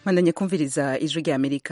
bandanye kumviriza ijwi rya amerika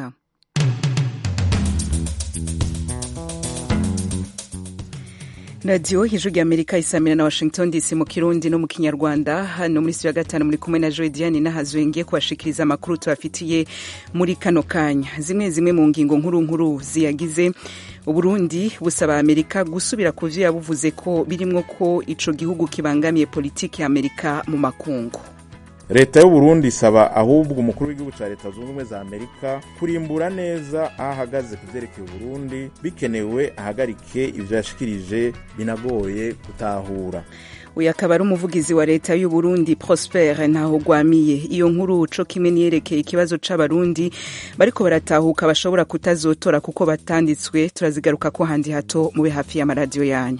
radiyo ijwi rya amerika isamira na washington dc mu kirundi no mu kinyarwanda hano muri studio ya gatanu muri kumwe na joe diane nahazwe ngiye kubashikiriza amakuru tubafitiye muri kano kanya zimwe zimwe mu ngingo nkuru nkuru ziyagize uburundi busaba amerika gusubira ku vyo yabuvuze ko birimwo ko ico gihugu kibangamiye politiki ya amerika mu makungu leta y'uburundi isaba ahubwo umukuru w'igihugu cya leta zunze ubumwe za amerika kurimbura neza aho ahagaze ku vyerekeye uburundi bikenewe ahagarike ivyo yashikirije binagoye gutahura uyu akaba ari umuvugizi wa leta y'uburundi prosper ntahogwamiye iyo nkuru co kimwe niyerekeye ikibazo c'abarundi bariko baratahuka bashobora kutazotora kuko batanditswe turazigaruka ko handi hato mube hafi y'amaradiyo yanyu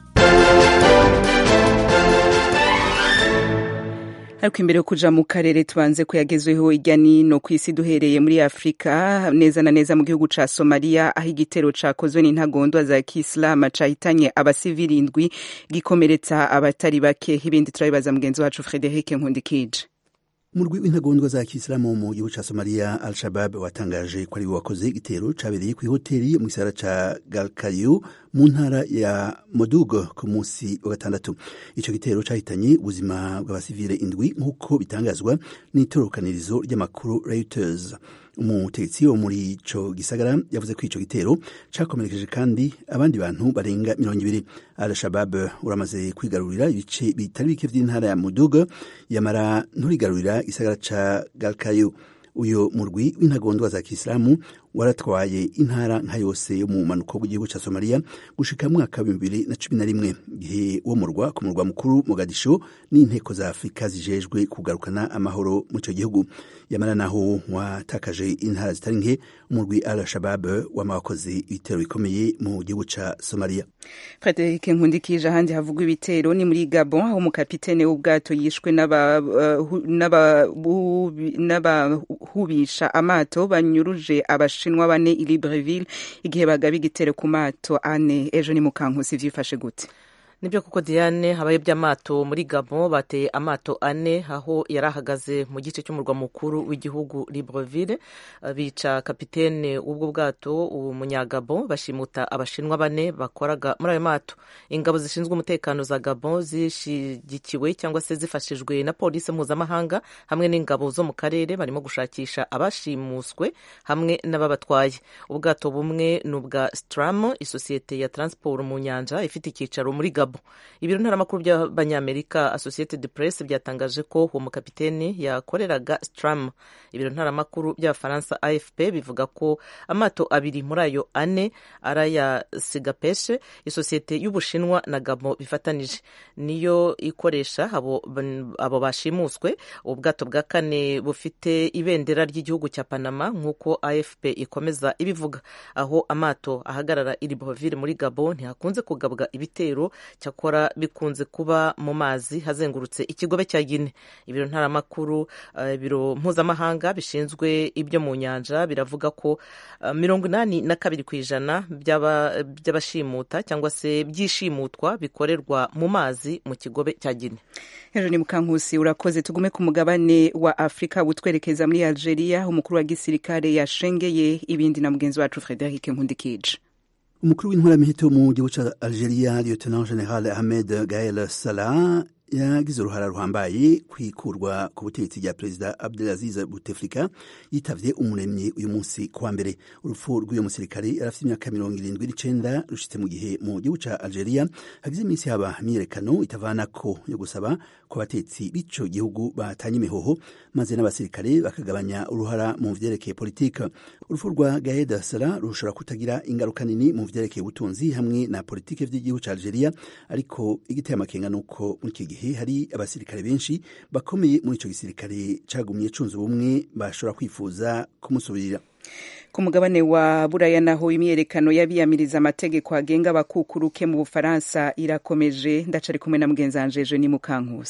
ariko imbere yo kuja mu karere tubanze ko yagezweho irya nino ku isi duhereye muri afurika neza na neza mu gihugu ca somaliya aho igitero cakozwe n'intagondwa za kisilamu cahitanye abasivili indwi gikomeretsa abatari bake ibindi turabibaza mugenzi wacu frederic nkundikije umurwi w'intagondwa za kisilamu mu gihugu ca somaliya al shabab watangaje ko ari we wakoze igitero cabereye kw'ihoteli mu gisagara ca galkayu mu ntara ya modugo ku munsi wa gatandatu ico gitero cahitanye ubuzima bw'abasivile indwi nk'uko bitangazwa n'itorokanirizo ry'amakuru reuters umutegetsi wo muri ico gisagara yavuze ko ico gitero cakomerekeje kandi abandi bantu barenga mirongo ibiri al shabab uramaze kwigarurira ibice bitari bike vy'intara ya muduga yamara nturigarurira igisagara ca galkayu uyo murwi w'intagondwa za kisilamu waratwaye intara nka yose yo mu manuko bw'igihugu ca somaliya gushika mwaka w'ibihumbi bibiri na cumi na rimwe igihe uwo murwa ku murwa mukuru mogadisho n'inteko za afurika zijejwe kugarukana amahoro mu ico gihugu yamara naho watakaje intara zitari nke umurwi al shabab wama wakoze ibitero bikomeye mu gihugu ca somaliya frederic nkundikije ahandi havugwa ibitero ni muri gabon aho umukapitene w'ubwato yishwe n'abahubisha amato banyuruje abashinwa bane i libreville igihe bagaba igitero ku mato ane ejo ni mukankusi vyifashe gute nibyo kuko diane habaye by'amato muri gabon bateye amato ane aho yari ahagaze mu gice cy'umurwa mukuru w'igihugu libreville bica kapitene w'ubwo bwato umunyagabon bashimuta abashinwa bane bakoraga muri ayo mato ingabo zishinzwe umutekano za gabon zishigikiwe cyangwa se zifashijwe na polisi mpuzamahanga hamwe n'ingabo zo mu karere barimo gushakisha abashimuswe hamwe n'ababatwaye ubwato bumwe ni ubwa stram isosiyete ya transport mu nyanja ifite icyicaro muri gabon ibiro ntaramakuru by'abanyamerika associated press byatangaje ko uwo mukapiteni yakoreraga stram ibiro ntaramakuru by'abafaransa afp bivuga ko amato abiri muri ayo ane ari aya sigapeshe isosiyete y'ubushinwa na gabo bifatanije niyo ikoresha abo, abo bashimuswe ubwato bwa kane bufite ibendera ry'igihugu cya panama nk'uko afp ikomeza ibivuga aho amato ahagarara i libreville muri gabo ntihakunze kugabwa ibitero cyakora bikunze kuba mu mazi hazengurutse ikigobe cya gine ibiro ntaramakuru ibiro uh, mpuzamahanga bishinzwe ibyo mu nyanja biravuga ko uh, mirongo inani na kabiri ku ijana by'abashimuta cyangwa se byishimutwa bikorerwa mu mazi mu kigobe cya gine hejuru ni mukankusi urakoze tugume ku mugabane wa afurika butwerekeza muri algeria umukuru wa gisirikare yashengeye ibindi na mugenzi wacu frederic nkundikije umukuru w'intwaramiheto mu gihugu ca algeria lieutenant general ahmed gael salah yagize uruhara ruhambaye kwikurwa ku butegetsi rya perezida abdelaziz buteflika yitavye umuremyi uyu munsi kuwa mbere urupfu rw'uyu musirikare yari afite imyaka mirongo irindwi n'icenda rushitse mu gihe mu gihugu ca algeria hagize iminsi haba imyiyerekano itavanako yo gusaba ko abatetsi b'ico gihugu batanye imihoho maze n'abasirikare bakagabanya uruhara mu vyerekeye politika urupfu rwa gaeda sara rushobora kutagira ingaruka nini mu vyerekeye ubutunzi hamwe na politike vy'igihugu ca algeria ariko igiteye amakenga nuko muri iki gihe hari abasirikare benshi bakomeye muri ico gisirikare cagumye cunze ubumwe bashobora kwifuza kumusubirira ku mugabane wa buraya naho imyerekano y'abiyamiriza amategeko agenga abakukuruke mu bufaransa irakomeje ndacari kumwe na mugenzi wanje ni mukankusi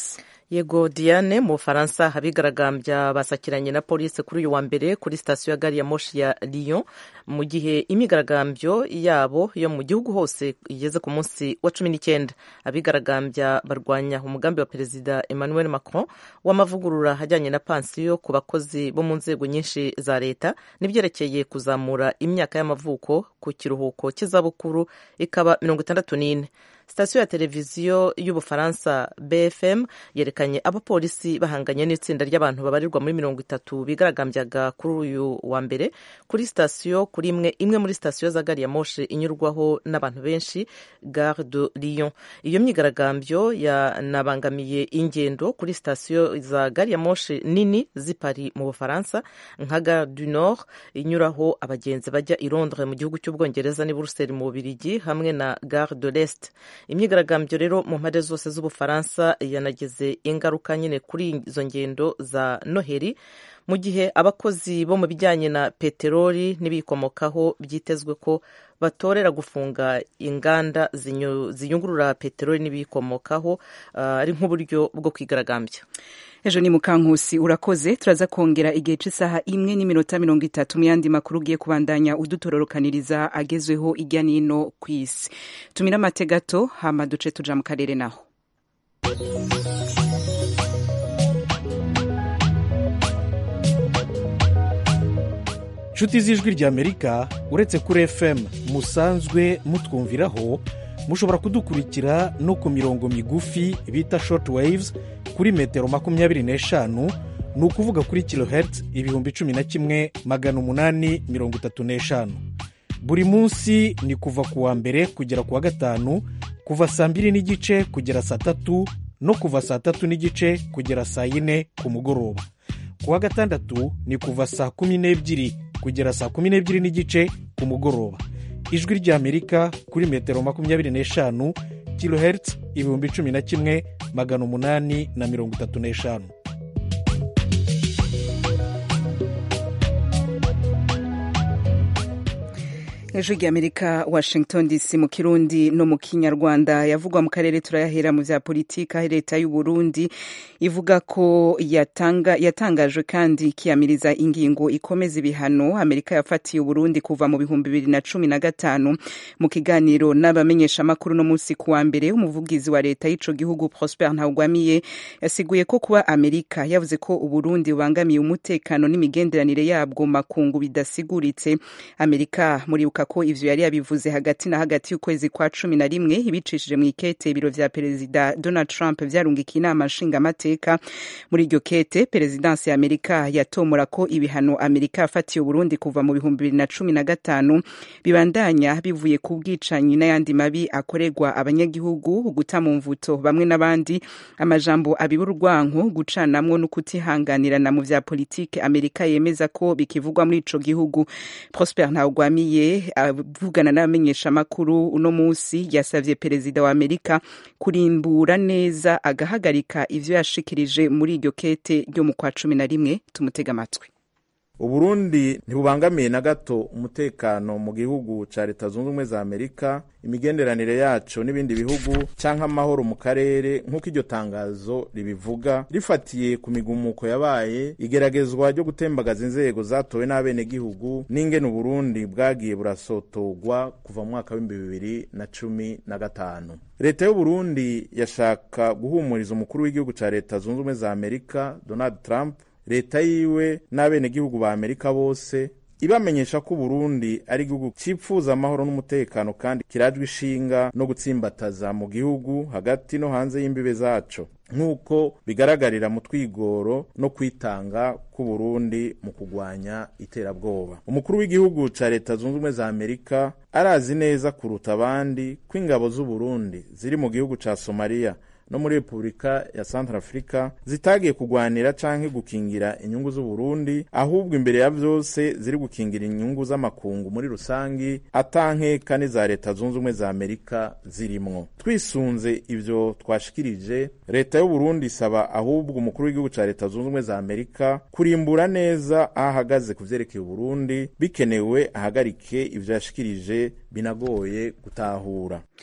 yego diane mu bufaransa abigaragambya basakiranye na polisi kuri uyu wa mbere kuri sitasiyo ya gari ya moshi ya lyon mu gihe imyigaragambyo yabo yo mu gihugu hose igeze ku munsi wa cumi n'icyenda abigaragambya barwanya umugambi wa perezida emmanuel macron w'amavugurura ajyanye na pansiyo ku bakozi bo mu nzego nyinshi za leta n'ibyerekeye kuzamura imyaka y'amavuko ku kiruhuko cy'izabukuru ikaba mirongo itandatu n'ine sitasiyo ya televiziyo y'ubufaransa bfm yerekanye abapolisi bahanganye n'itsinda ry'abantu babarirwa muri mirongo itatu bigaragambyaga kuri uyu wa mbere kuri sitasiyo kuri imwe imwe muri sitasiyo za gari ya moshe inyurwaho n'abantu benshi gare de lyon iyo myigaragambyo yanabangamiye ingendo kuri sitasiyo za gari ya moshe nini z'i Paris mu bufaransa nka gare du nord inyuraho abagenzi bajya i londres mu gihugu cy'ubwongereza n'i buruseli mu bubirigi hamwe na gare de l'est imyigaragambyo rero mu mpande zose z'ubufaransa yanageze ingaruka nyine kuri izo ngendo za noheli mu gihe abakozi bo mu bijyanye na peteroli n'ibiyikomokaho byitezwe ko batorera gufunga inganda ziyungurura peteroli n'ibiyikomokaho ari nk'uburyo bwo kwigaragambya ejo ni mukankusi urakoze turaza kongera igihe cy'isaha imwe n'iminota mirongo itatu mu yandi makuru ugiye kubandanya udutororokaniriza agezweho ijya n'ino ku isi tumira amate gato hama duce tuja mu karere naho inshuti z'ijwi ry'amerika uretse kuri fm musanzwe mutwumviraho mushobora kudukurikira no ku mirongo migufi bita short waves kuri metero makumyabiri n'eshanu ni ukuvuga kuri kilohertz ibihumbi cumi na kimwe magana umunani mirongo itatu n'eshanu buri munsi ni kuva ku wa mbere kugera ku wa gatanu kuva saa mbiri n'igice kugera saa tatu no kuva saa tatu n'igice kugera saa yine ku mugoroba ku wa gatandatu ni kuva saa kumi n'ebyiri kugera saa kumi n'ebyiri n'igice ku mugoroba ijwi ry'amerika kuri metero makumyabiri n'eshanu kilohertz ibihumbi cumi na kimwe magana umunani na mirongo itatu n'eshanu ejo ry'amerika washington dc mu kirundi no mu kinyarwanda yavugwa mu karere turayahera mu bya politiki aho leta y'u burundi ivuga ko yatanga yatangajwe kandi ikiyamiriza ingingo ikomeza ibihano amerika yafatiye uburundi kuva mu bihumbi bibiri na cumi na gatanu mu kiganiro n'abamenyeshamakuru no munsi ku wa mbere umuvugizi wa leta y'ico gihugu prosper ntawugwamiye yasiguye ko kuba amerika yavuze ko uburundi bubangamiye umutekano n'imigenderanire yabwo makungu bidasiguritse amerika muri ko ivyo yari yabivuze hagati na hagati y'ukwezi kwa cumi na rimwe ibicishije mu ikete ibiro vya perezida donald trump vyarungikiye inama nshingamateka muri iryo kete perezidansi ya amerika yatomora ko ibihano amerika yafatiye uburundi kuva mu bihumbi bibiri na cumi na gatanu bibandanya bivuye ku bwicanyi n'ayandi mabi akorerwa abanyagihugu guta mu mvuto bamwe n'abandi amajambo abiba urwanko gucanamwo no kutihanganirana mu vya politike amerika yemeza ko bikivugwa muri ico gihugu prosper ntawugwamiye avugana n'abamenyeshamakuru uno munsi yasavye perezida wa amerika kurimbura neza agahagarika ivyo yashikirije muri iryo kete ryo mu kwa cumi na rimwe tumutega amatwi uburundi ntibubangamiye na gato umutekano mu gihugu ca leta zunze ubumwe za amerika imigenderanire yaco n'ibindi bihugu canke amahoro mu karere nk'uko iryo tangazo ribivuga rifatiye ku migumuko yabaye igeragezwa ryo gutembagaza inzego zatowe n'abenegihugu n'ingene uburundi bwagiye burasotogwa kuva mu mwaka w'ibihumbi bibiri na cumi na gatanu leta y'uburundi yashaka guhumuriza umukuru w'igihugu ca leta zunze ubumwe za amerika donald trump leta yiwe n'abenegihugu ba amerika bose ibamenyesha ko uburundi ari igihugu cipfuza amahoro n'umutekano kandi kirajwe ishinga no gutsimbataza mu gihugu hagati no hanze y'imbibe zaco nk'uko bigaragarira mu twigoro no kwitanga k'uburundi mu kugwanya iterabwoba umukuru w'igihugu ca leta zunze ubumwe za amerika arazi neza kuruta abandi ko ingabo z'uburundi ziri mu gihugu ca somaliya no muri repubulika ya santarafurika zitagiye kugwanira canke gukingira inyungu z'uburundi ahubwo imbere ya vyose ziri gukingira inyungu z'amakungu muri rusangi atankeka n'iza leta zunze ubumwe za amerika zirimwo twisunze ivyo twashikirije leta y'uburundi isaba ahubwo umukuru w'igihugu ca leta zunze ubumwe za amerika kurimbura neza aho ahagaze ku vyerekeye uburundi bikenewe ahagarike ivyo yashikirije binagoye gutahura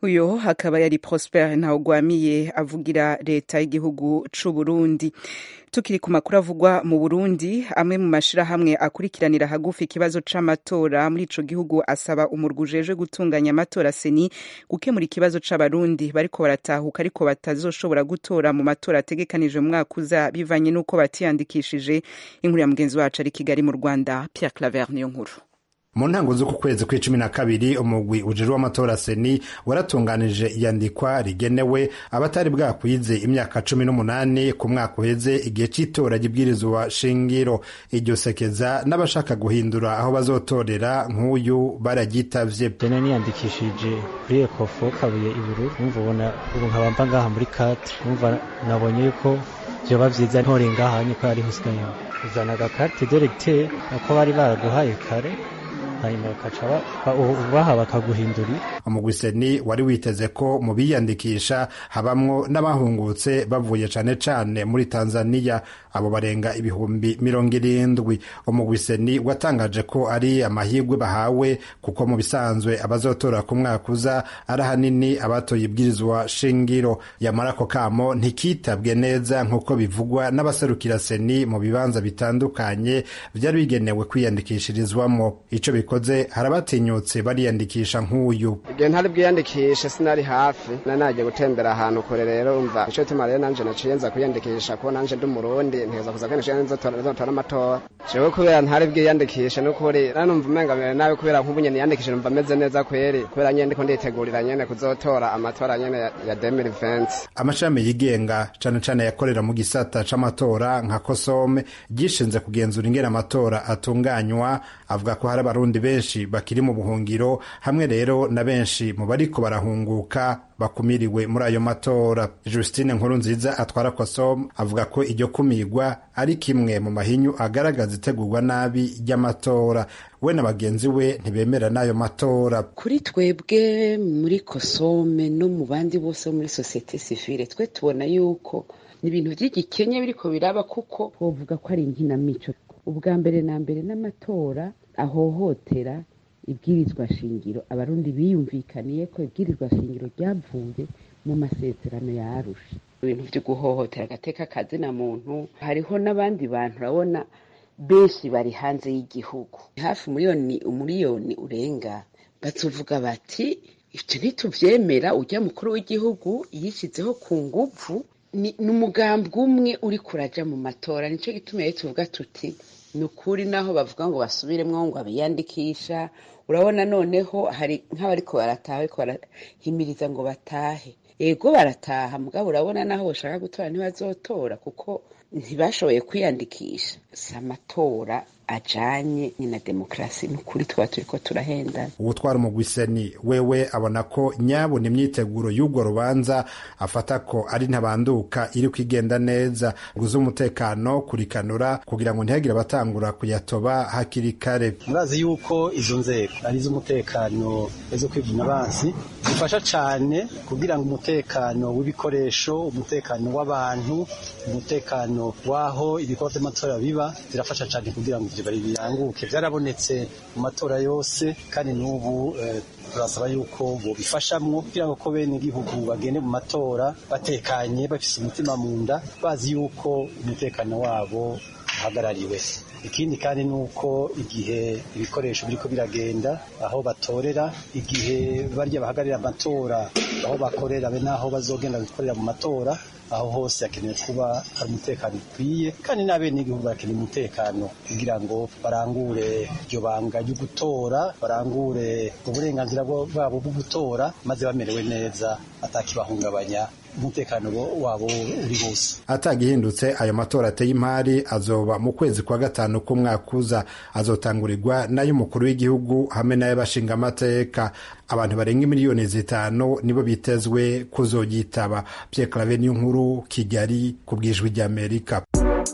uyo hakaba yari prosper ntawugwamiye avugira leta y'igihugu c'u burundi tukiri ku makuru avugwa mu burundi amwe mu mashirahamwe akurikiranira hagufi ikibazo c'amatora muri ico gihugu asaba umurwi ujejwe gutunganya amatora seni gukemura ikibazo c'abarundi bariko baratahuka ariko batazoshobora gutora mu matora ategekanije mu mwaka uza bivanye n'uko batiyandikishije inkuru ya mugenzi wacu ari kigali mu rwanda pierre claver niyo nkuru mu ntango z'uku kwezi kw'icumi na kabiri umugwi ujejwe w'amatora seni waratunganije iyandikwa rigenewe abatari bwakwize imyaka cumi n'umunani ku mwaka uheze igihe cy'itora ry'ibwirizwa shingiro iryo sekeza n'abashaka guhindura aho bazotorera nk'uyu baragitavye dena niyandikishije kuri ekofo kabuye iburu umva ubona ubu nkaba mva ngaha muri kati umva nabonye yuko vyoba vyiza ntore ngaha niko yari husigaye uzana agakarte directeur ako bari baraguhaye kare hanyuma bakaca baha bakaguhindurira umugwiseni wari witeze ko mu biyandikisha habamwo n'abahungutse bavuye cane cane muri tanzaniya abo barenga ibihumbi mirongo irindwi umugwiseni watangaje ko ari amahirwe bahawe kuko mu bisanzwe abazotora ku mwaka uza ari ahanini abatoye ibwirizwa shingiro yamara ako kamo ntikitabwe neza nk'uko bivugwa n'abaserukira seni mu bibanza bitandukanye vyari bigenewe kwiyandikishirizwamo ico bikoze hari abatinyutse bariyandikisha nk'uyu igihe ntari bwiyandikishe sinari hafi na nagiye gutembera ahantu kure rero umva ico gituma rero nanje naciye nza kwiyandikisha kuko nanje ndi umurundi nteza kuza kwiyandikisha nzotora amatora jewe kubera ntari bwiyandikishe n'ukuri nanumva umenga mbere nawe kubera nk'ubu nyene niyandikishe numva meze neza kweri kubera nyene ndiko nditegurira nyene kuzotora amatora nyene ya 2020 amashami yigenga cane cane yakorera mu gisata c'amatora nka kosome gishinze kugenzura ingene amatora atunganywa avuga ko hari abarundi benshi bakiri mu buhungiro hamwe rero na benshi mu bariko barahunguka bakumiriwe muri ayo matora justine nkuru nziza atwara kosom avuga ko iryo kumirwa ari kimwe mu mahinyu agaragaza itegurwa nabi ry'amatora we na bagenzi we ntibemera n'ayo matora kuri twebwe muri kosome no mu bandi bose bo muri sosiyete sivile twe tubona yuko ni ibintu by'igikenye biriko biraba kuko wovuga ko ari inkinamico ubwa mbere na mbere n'amatora ahohotera ibwirizwa shingiro abarundi biyumvikaniye ko ibwirizwa shingiro ryavuye mu masezerano ya arusha ibintu byo guhohotera agateka kazina muntu hariho n'abandi bantu urabona benshi bari hanze y'igihugu hafi umuriyoni umuriyoni urenga batuvuga bati ibyo ntituvyemera ujya mukuru w'igihugu yishyizeho ku nguvu ni umugambwe umwe uri kuraja mu matora nicyo gituma rero tuvuga tuti ni ukuri naho bavuga ngo basubiremwo ngo abiyandikisha urabona noneho hari nk'abariko barataha bariko barahimiriza ngo batahe ego barataha mugabo urabona naho bashaka gutora ntibazotora kuko ntibashoboye kwiyandikisha si amatora ajanye ni na demokarasi ni ukuri tuba turiko turahendana uwutwara umugwiseni wewe abona ko nyabona imyiteguro y'urwo rubanza afata ko ari ntabanduka iri kwigenda neza guza umutekano kurikanura kugira ngo ntihagire abatangura kuyatoba hakiri kare murazi yuko izo nzego ari iz'umutekano zo kwivuna abansi zifasha cane kugira ngo umutekano w'ibikoresho umutekano w'abantu umutekano w'aho ibikorwa vy'amatora biba zirafasha cane kugira ngo ivyo bari biranguke vyarabonetse mu matora yose kandi n'ubu turasaba yuko bobifashamwo kugira ngo ko bene igihugu bagende mu matora batekanye bafise umutima mu nda bazi yuko umutekano wabo uhagarariwe ikindi kandi ni uko igihe ibikoresho biriko biragenda aho batorera igihe barya bahagararira amatora aho bakorera be n'aho bazogenda gukorera mu matora aho hose hakenewe kuba hari umutekano ukwiye kandi n'abenegihugu barakeneye umutekano kugira ngo barangure iryo banga ryo gutora barangure uburenganzira bwabo bwo gutora maze bamerewe neza atakibahungabanya umutekano wabo uri wose atagihindutse ayo matora ateye imari azoba mu kwezi kwa gatanu k'umwaka uza azotangurirwa n'ay'umukuru w'igihugu hamwe n'ay'abashinga amateka abantu barenga miliyoni zitanu nibo bitezwe kuzogitaba Pierre Claver nkuru Kigali ku bwijwi ry'Amerika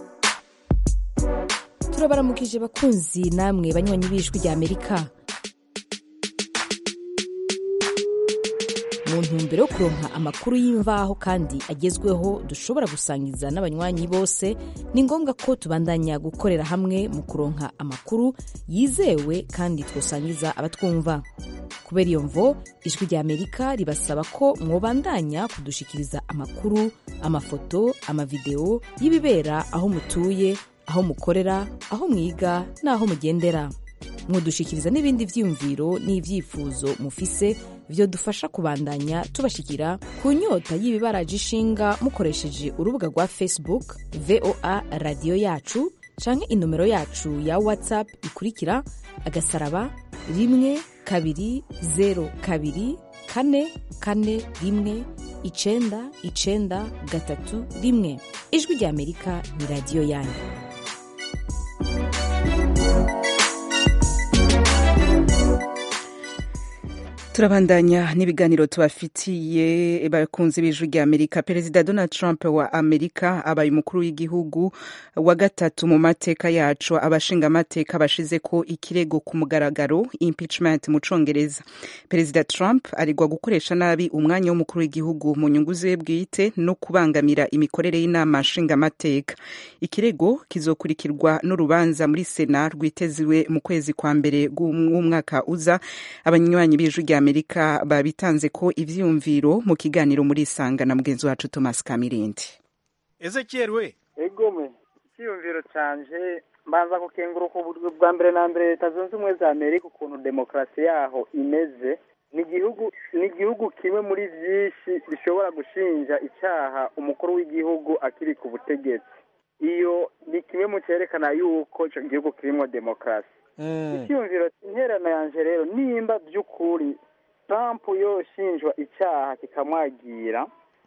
turabaramukije bakunzi namwe banywanyi b'ijwi ry'Amerika mu ntumbero yo kuronka amakuru y'imvaho kandi agezweho dushobora gusangiza n'abanywanyi bose ni ngombwa ko tubandanya gukorera hamwe mu kuronka amakuru yizewe kandi twosangiza abatwumva kubera iyo mvo ijwi rya amerika ribasaba ko mwobandanya kudushikiriza amakuru amafoto amavideo y'ibibera aho mutuye aho mukorera aho mwiga n'aho mugendera mwodushikiriza n'ibindi vyiyumviro n'ivyifuzo mufise vyo dufasha kubandanya tubashikira ku nyota y'ibibaraje ishinga mukoresheje urubuga rwa facebook voa radiyo yacu canke inomero yacu ya whatsapp ikurikira agasaraba rimwe kabiri zero kabiri kane kane rimwe icenda icenda gatatu rimwe ijwi rya amerika ni radiyo yanyu turabandanya n'ibiganiro tubafitiye bakunzi b'ijwi rya amerika perezida donald trump wa amerika abaye umukuru w'igihugu wa gatatu mu mateka yacu abashinga amateka bashize ko ikirego ku mugaragaro impeachment mu congereza perezida trump aregwa gukoresha nabi umwanya w'umukuru w'igihugu mu nyungu ziwe bwite no kubangamira imikorere y'inama nshingamateka ikirego kizokurikirwa n'urubanza muri sena rwiteziwe mu kwezi kwa mbere w'umwaka uza abanywanyi b'ijwi rya amerika babitanze ko ivyiyumviro mu kiganiro muri isanga na mugenzi wacu thomas kamirindi ezekiel we egome icyiyumviro canje mbanza gukenguruka uburyo bwa mbere na mbere leta zunze ubumwe za amerika ukuntu demokarasi yaho imeze ni igihugu ni igihugu kimwe muri byinshi bishobora gushinja icyaha umukuru w'igihugu akiri ku butegetsi iyo ni kimwe mu cyerekana yuko icyo gihugu kirimo demokarasi icyiyumviro interano yanje rero nimba by'ukuri trump yoshinjwa icyaha kikamwagira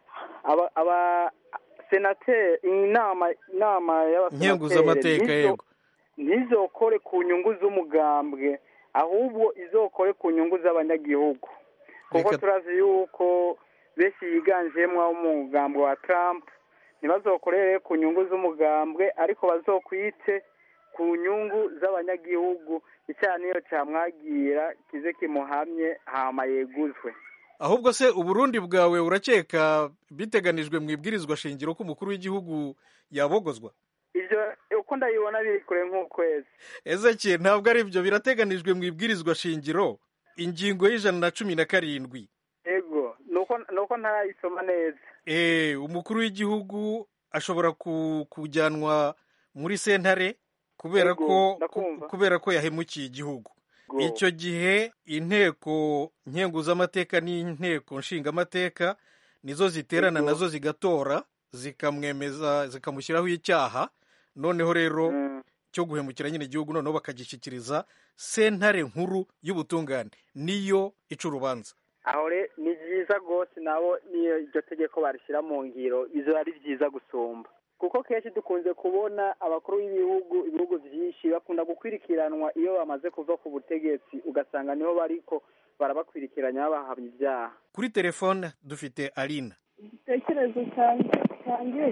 aba senateri inama inama y'abasenateri yego ntizokore ku nyungu z'umugambwe ahubwo izokore ku nyungu z'abanyagihugu kuko turazi yuko benshi yiganjemo umugambwe wa trump ntibazokorere ku nyungu z'umugambwe ariko bazokwite ku nyungu z'abanyagihugu icyaha niyo cyamwagira kize kimuhamye hama yeguzwe ahubwo se uburundi bwawe urakeka biteganijwe mu ibwirizwa shingiro ko umukuru w'igihugu yabogozwa ibyo uko ndabibona biri kure nk'ukwezi ezeki ntabwo ari byo birateganijwe mu ibwirizwa shingiro ingingo y'ijana na cumi na karindwi yego ni uko ntarayisoma neza eee umukuru w'igihugu ashobora kujyanwa muri sentare kubera ko kubera ko yahemukiye igihugu icyo gihe inteko nkenguzamateka n'inteko nshingamateka nizo ziterana nazo zigatora zikamwemeza zikamushyiraho icyaha noneho rero cyo guhemukira nyine igihugu noneho bakagishyikiriza sentare nkuru y'ubutungane niyo ica urubanza aho ni byiza rwose nabo niyo iryo tegeko barishyira mu ngiro bizo ari byiza gusumba kuko kenshi dukunze kubona abakuru b'ibihugu ibihugu byinshi bakunda gukwirikiranwa iyo bamaze kuva ku butegetsi ugasanga niho bariko barabakwirikiranya babahamya ibyaha kuri telefone dufite alina igitekerezo cyanjye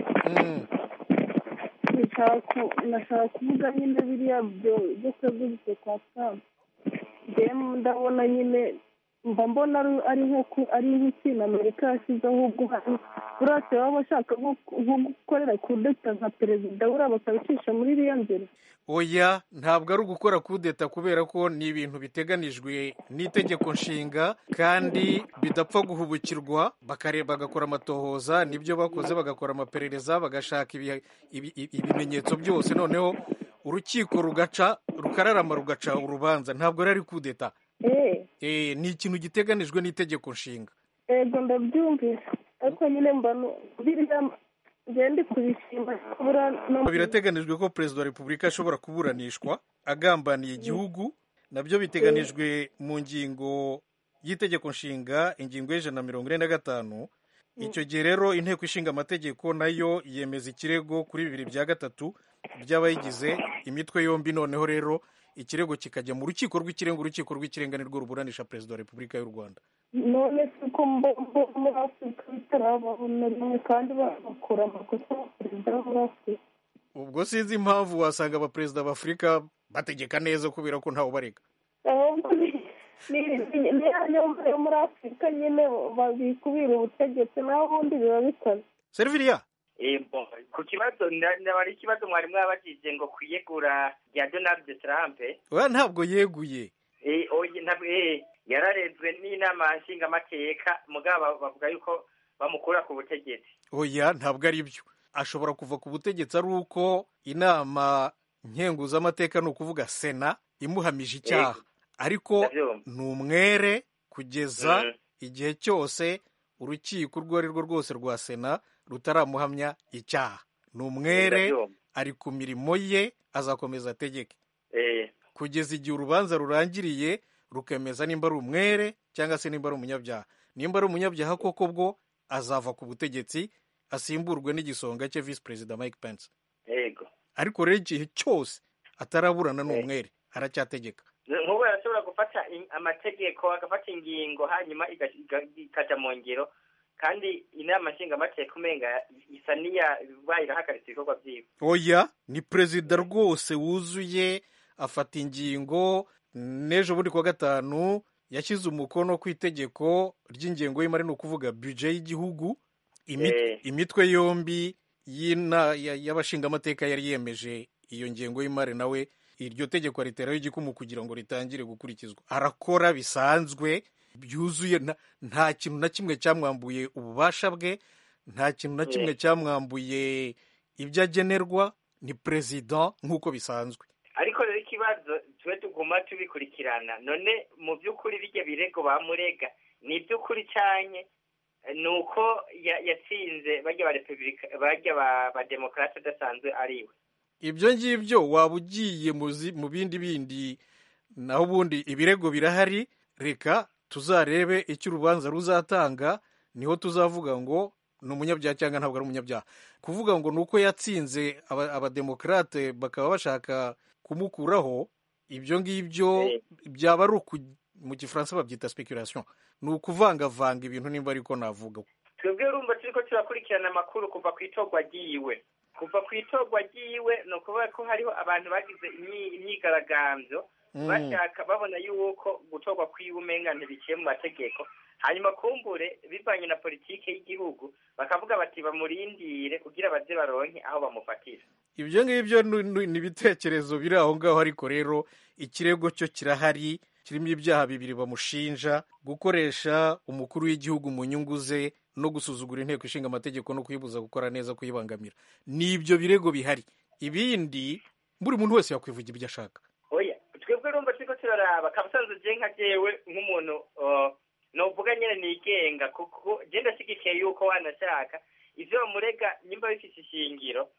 nashaka kuvuga nyine biriya byo kwegurutse kwa trump njyewe ndabona nyine mba mbona ari nk'ikintu amerika yashyizeho guhana urate baba bashaka nko gukorera kudeta nka perezida buriya bakabicisha muri iriya nzira oya ntabwo ari ugukora kudeta kubera ko ni ibintu biteganijwe n'itegeko nshinga kandi bidapfa guhubukirwa bakareba bagakora amatohoza nibyo bakoze bagakora amaperereza bagashaka ibimenyetso byose noneho urukiko rugaca rukararama rugaca urubanza ntabwo ari kudeta ni ikintu giteganijwe n'itegeko nshinga yego ndabyumvise ariko nyine mbona biriya ngende kubishima birateganijwe ko perezida wa repubulika ashobora kuburanishwa agambaniye igihugu nabyo biteganijwe mu ngingo y'itegeko nshinga ingingo y'ijana na mirongo ine na gatanu icyo gihe rero inteko ishinga amategeko nayo yemeza ikirego kuri bibiri bya gatatu by'abayigize imitwe yombi noneho rero ikirego kikajya mu rukiko rw'ikirenga urukiko rw'ikirenga nirwo ruburanisha perezida wa repubulika y'u rwanda none si ko muri afurika bitarababona rimwe kandi bakora amakosa perezida wo muri afurika ubwo sinzi impamvu wasanga abaperezida b'afurika bategeka neza kubera ko ntawe ubarega ahubwo niyo muri afurika nyine babikubira ubutegetsi naho ubundi biba bikaze seriviriya ku kibazo naba ari ikibazo mwari mwabajije ngo kwiyegura rya donald trump oya ntabwo yeguye yararezwe n'inama nshingamateka mugabo bavuga yuko bamukura ku butegetsi oya ntabwo ari byo ashobora kuva ku butegetsi ari uko inama nkenguzamateka ni ukuvuga sena imuhamije icyaha ariko ni umwere kugeza igihe cyose urukiko urwo ari rwo rwose rwa sena rutaramuhamya icyaha ni umwere ari ku mirimo ye azakomeza ategeke kugeza igihe urubanza rurangiriye rukemeza nimba ari umwere cyangwa se nimba ari umunyabyaha nimba ari umunyabyaha koko bwo azava ku butegetsi asimburwe n'igisonga cye visi perezida mike pence yego ariko rero igihe cyose ataraburana n'umwere aracyategeka nk'ubu arashobora gufata amategeko agafata ingingo hanyuma ikajya mu ngiro kandi inama nshingamateka umenga isa n'iyabaye irahagaritse ibikorwa byiwe oya ni perezida rwose wuzuye afata ingingo n'ejo bundi kuwa gatanu yashyize umukono ku itegeko ry'ingengo y'imari ni ukuvuga bije y'igihugu imitwe yombi y'abashingamateka yari yemeje iyo ngengo y'imari nawe iryo tegeko riteraho igikumu kugira ngo ritangire gukurikizwa arakora bisanzwe byuzuye nta kintu na kimwe cyamwambuye ububasha bwe nta kintu na kimwe cyamwambuye ibyo agenerwa ni perezida nk'uko bisanzwe ariko rero ikibazo tube tuguma tubikurikirana none mu by'ukuri bijya birego bamurega ni iby'ukuri cyane ni uko yatsinze bajya ba repubulika bajya ba demokarasi adasanzwe ariwe ibyo ngibyo waba ugiye mu bindi bindi naho ubundi ibirego birahari reka tuzarebe icyo urubanza ruzatanga niho tuzavuga ngo ni umunyabyaha cyangwa ntabwo ari umunyabyaha kuvuga ngo ni uko yatsinze abademokarate bakaba bashaka kumukuraho ibyo ngibyo byaba ari mu gifaransa babyita speculation ni ukuvangavanga ibintu nimba ariko navuga twebwe urumva turi ko turakurikirana amakuru kuva ku itorwa ry'iwe kuva ku itorwa ry'iwe ni ukuvuga ko hariho abantu bagize imyigaragambyo bashaka babona yuko gutorwa kw'iwe umenga ntibiciye mu mategeko hanyuma kumbure bivanye na politiki y'igihugu bakavuga bati bamurindire kugira baze baronke aho bamufatira ibyo ngibyo ni ibitekerezo biri aho ngaho ariko rero ikirego cyo kirahari kirimo ibyaha bibiri bamushinja gukoresha umukuru w'igihugu mu nyungu ze no gusuzugura inteko ishinga amategeko no kuyibuza gukora neza kuyibangamira ni ibyo birego bihari ibindi buri muntu wese yakwivuga ibyo ashaka oya twebwe urumva turiko turaraba kabusanzwe je nka jewe nk'umuntu novuga nyene nigenga kuko je ndashyigikiye yuko wanashaka ivyo bamurega nyimba bifise ishingiro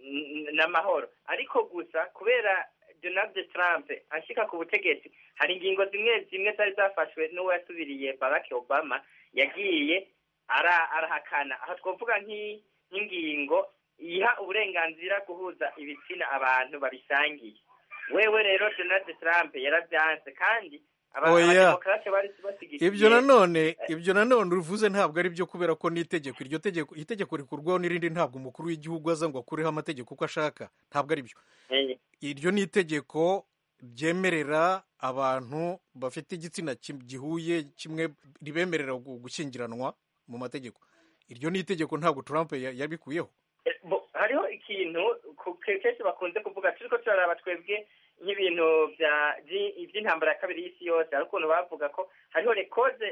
n'amahoro ariko gusa kubera donald trump ashika ku butegetsi hari ingingo zimwe zimwe zari zafashwe n'uwo yasubiriye barack obama yagiye arahakana aha twavuga nk'ingingo iha uburenganzira guhuza ibitsina abantu babisangiye wewe rero donald trump yarabyanze kandi abademokarate bari basigikiye ibyo nanone ibyo nanone uvuze ntabwo ari byo kubera ko n'itegeko iryo tegeko itegeko rikurwaho n'irindi ntabwo umukuru w'igihugu aza ngo akureho amategeko uko ashaka ntabwo ari byo iryo ni itegeko ryemerera abantu bafite igitsina gihuye kimwe ribemerera gushyingiranwa mu mategeko iryo ni itegeko ntabwo Trump yabikuyeho hariho ikintu kenshi bakunze kuvuga turi ko turaraba twebwe nk'ibintu by'intambara ya kabiri y'isi yose hari ukuntu bavuga ko hariho rekoze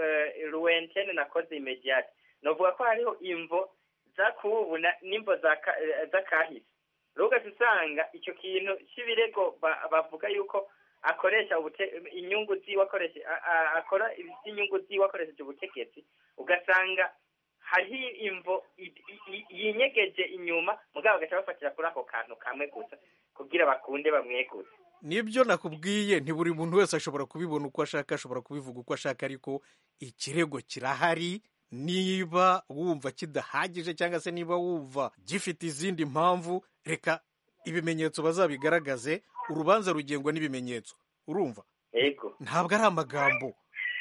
ruwentene na koze imediyate ni ukuvuga ko hariho imvo zakubu n'imvo z'akahise rero ugahita usanga icyo kintu cy'ibirego bavuga yuko akoresha inyungu ziwe akoresha akora iby'inyungu ziwe akoresheje ubutegetsi ugasanga hariho imvo yinyegeje inyuma mugabo bagaca bafatira kuri ako kantu kamwe gusa kugira bakunde bamwegure nibyo nakubwiye nti buri muntu wese ashobora kubibona uko ashaka ashobora kubivuga uko ashaka ariko ikirego kirahari niba wumva kidahagije cyangwa se niba wumva gifite izindi mpamvu reka ibimenyetso bazabigaragaze urubanza rugengwa n'ibimenyetso urumva ntabwo ari amagambo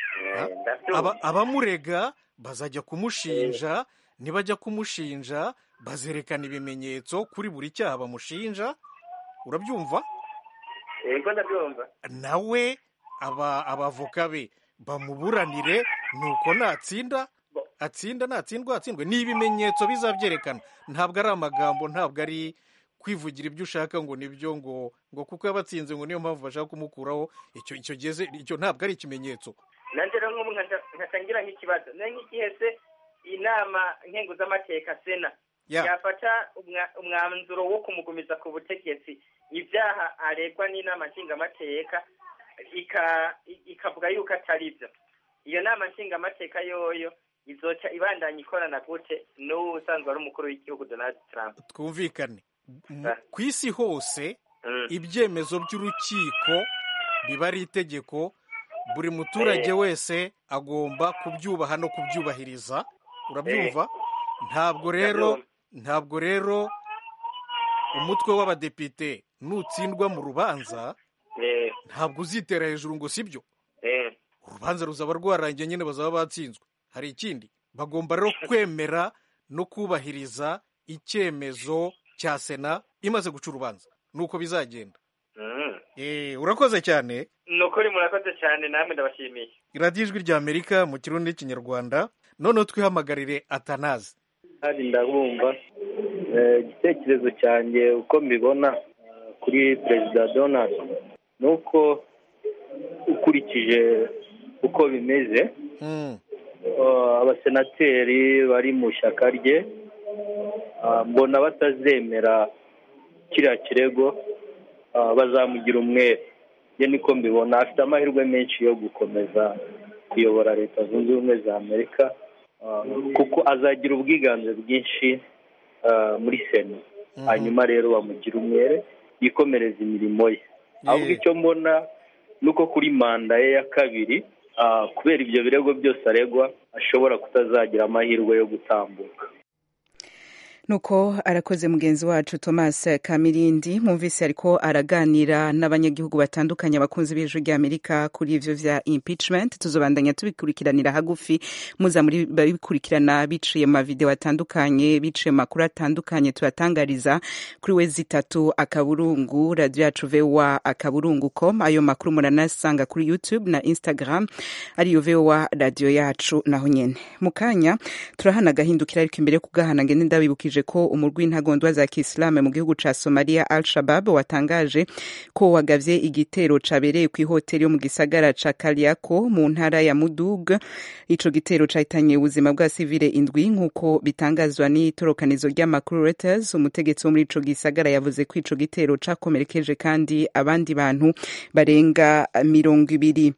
abamurega bazajya kumushinja nibajya kumushinja bazerekana ibimenyetso kuri buri cyaha bamushinja urabyumva yego ndabyumva nawe abavoka be bamuburanire nuko natsinda atsinda natsindwa atsindwe ni ibimenyetso bizabyerekana ntabwo ari amagambo ntabwo ari kwivugira ibyo ushaka ngo nibyo ngo ngo kuko yabatsinze ngo niyo mpamvu bashaka kumukuraho icyo icyo geze icyo ntabwo ari ikimenyetso nanjye rero nk'ubu nkatangira nk'ikibazo nayo nk'igihe se inama nkenguzamateka sena Ya. yafata umwa- umwanzuro wo kumugumiza ku butegetsi ibyaha aregwa n'inama nshingamateka ika- i- ikavuga yuko atari byo iyo nama nshingamateka yoyo izoca ibandanya ikorana gute n'uwo usanzwe ari umukuru w'igihugu donald trump twumvikane M- Ah. ku isi hose Mm. ibyemezo by'urukiko biba ari itegeko buri muturage wese agomba kubyubaha no kubyubahiriza urabyumva ntabwo rero ntabwo rero umutwe w'abadepite nutsindwa mu rubanza Eh, ntabwo uzitera hejuru ngo sibyo eh. urubanza ruzaba rwarangiye nyine bazaba batsinzwe hari ikindi bagomba rero kwemera no kubahiriza icyemezo cya sena imaze guca urubanza nuko bizagenda Mm. Eh, urakoze cyane ni ukuri murakoze cyane namwe ndabashimiye radiyo ijwi rya amerika mu kirundi n'ikinyarwanda noneho twihamagarire atanazi kandi ndabumva Eh, igitekerezo cyanjye uko mbibona eh, kuri perezida donald ni uko ukurikije uko bimeze Mm, eh, abasenateri bari mu ishyaka rye ah, mbona batazemera kiriya kirego ah, bazamugira umwere ye niko mbibona afite amahirwe menshi yo gukomeza kuyobora leta zunze ubumwe za amerika ah, kuko azagira ubwiganze bwinshi ah, muri sena hanyuma rero bamugira umwere yikomereza imirimo ye ahubwo icyo mbona ni uko kuri manda ye ya kabiri ah, kubera ibyo birego byose aregwa ashobora kutazagira amahirwe yo gutambuka nuko arakoze mugenzi wacu thomas kamirindi mwumvise ariko araganira n'abanyagihugu batandukanye abakunzi b'ijwi ry'amerika kuri ivyo vya impeachment tuzobandanya tubikurikiranira hagufi muza muri babikurikirana biciye mu mavideo atandukanye biciye mu makuru atandukanye tubatangariza kuri we zitatu akaburungu radio yacu voa akaburungu com ayo makuru muranasanga kuri youtube na instagram ariyo voa radio yacu naho nyene mu kanya turahana agahindukira ariko imbere yo kugahana ngende ndabibukije ko umurwi w'intagondwa za kisilamu mu gihugu ca somalia al shabab watangaje ko wagavye igitero cabereye ku ihoteli yo mu gisagara ca kaliako mu ntara ya mudug ico gitero cahitanye ubuzima bwa sivile indwi nk'uko bitangazwa n'itorokanizo ry'amakuru reuters umutegetsi wo muri ico gisagara yavuze ko ico gitero cakomerekeje kandi abandi bantu barenga mirongo ibiri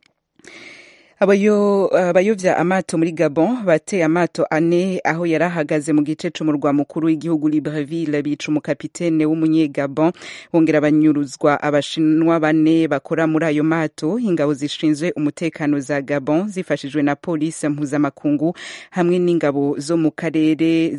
abayo abayovya amato muri Gabon bateye amato ane aho yari ahagaze mu gice c'umurwa mukuru w'igihugu Libreville bica umukapitene w'umunyegabon bongera banyuruzwa abashinwa bane bakora muri ayo mato ingabo zishinzwe umutekano za Gabon zifashijwe na polisi mpuzamakungu hamwe n'ingabo zo mu karere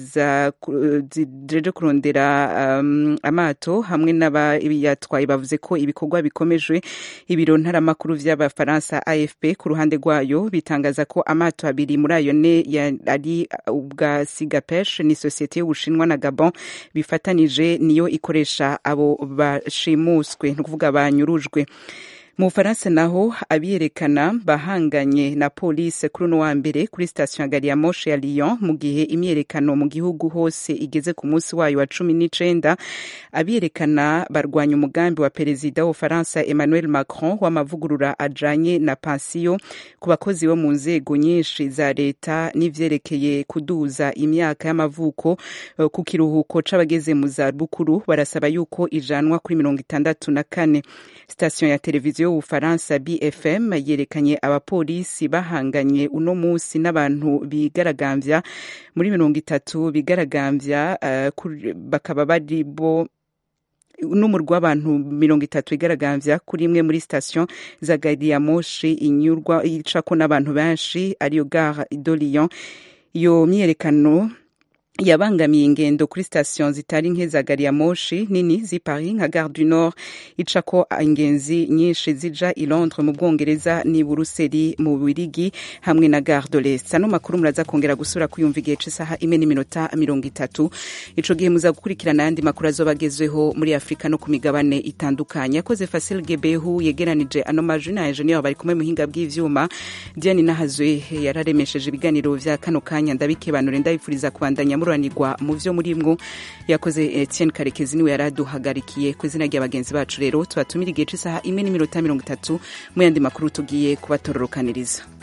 zijeje kurondera um, amato hamwe n'abayatwaye bavuze ko ibikorwa bikomejwe ibiro ntaramakuru vy'abafaransa AFP ku ruhande rwayo bitangaza ko amato abiri muri ayo ne ari ubwa Sigapesh ni sosiyete y'Ubushinwa na Gabon bifatanije niyo ikoresha abo bashimuswe ni ukuvuga banyurujwe mu bufaransa naho abiyerekana bahanganye na polisi kuri uno wa mbere kuri sitasiyo ya gari ya moshe ya lyon mu gihe imyerekano mu gihugu hose igeze ku munsi wayo wa cumi n'icenda abiyerekana barwanya umugambi wa perezida w'ubufaransa emmanuel macron w'amavugurura ajanye na pansiyo ku bakozi bo mu nzego nyinshi za leta n'ivyerekeye kuduza imyaka y'amavuko ku kiruhuko c'abageze mu za bukuru barasaba yuko ijanwa kuri mirongo itandatu na kane sitasiyo ya televiziyo y'ubufaransa bfm yerekanye abapolisi bahanganye uno munsi n'abantu bigaragambya muri mirongo itatu bigaragambya uh, bakaba bari bo n'umurwi w'abantu mirongo itatu igaragambya kuri imwe muri sitasiyo za gari ya moshi inyurwa icako n'abantu benshi ariyo gare de lyon iyo myiyerekano yabangamiye ingendo kuri sitasiyo zitari nke za gari ya moshi nini z'i paris nka gare du nord icako ingenzi nyinshi zija i londres mu bwongereza n'i buruseli mu birigi hamwe na gare de l'est ano makuru muraza kongera gusura kuyumva igihe c'isaha imwe n'iminota mirongo itatu ico gihe muza gukurikirana ayandi makuru azoba agezweho muri afurika no ku migabane itandukanye yakoze fasil gebehu yegeranije ano majwi na enjeniyeri bari kumwe muhinga bw'ivyuma diane nahazwe yararemesheje ibiganiro vya kano kanya ndabikebanure ndabifuriza kubandanya muranirwa mu vyo murimwo yakoze Etienne Karekezi niwe yaraduhagarikiye ku izina rya bagenzi bacu rero tubatumira igihe c'isaha imwe n'iminota mirongo itatu mu yandi makuru tugiye kubatororokaniriza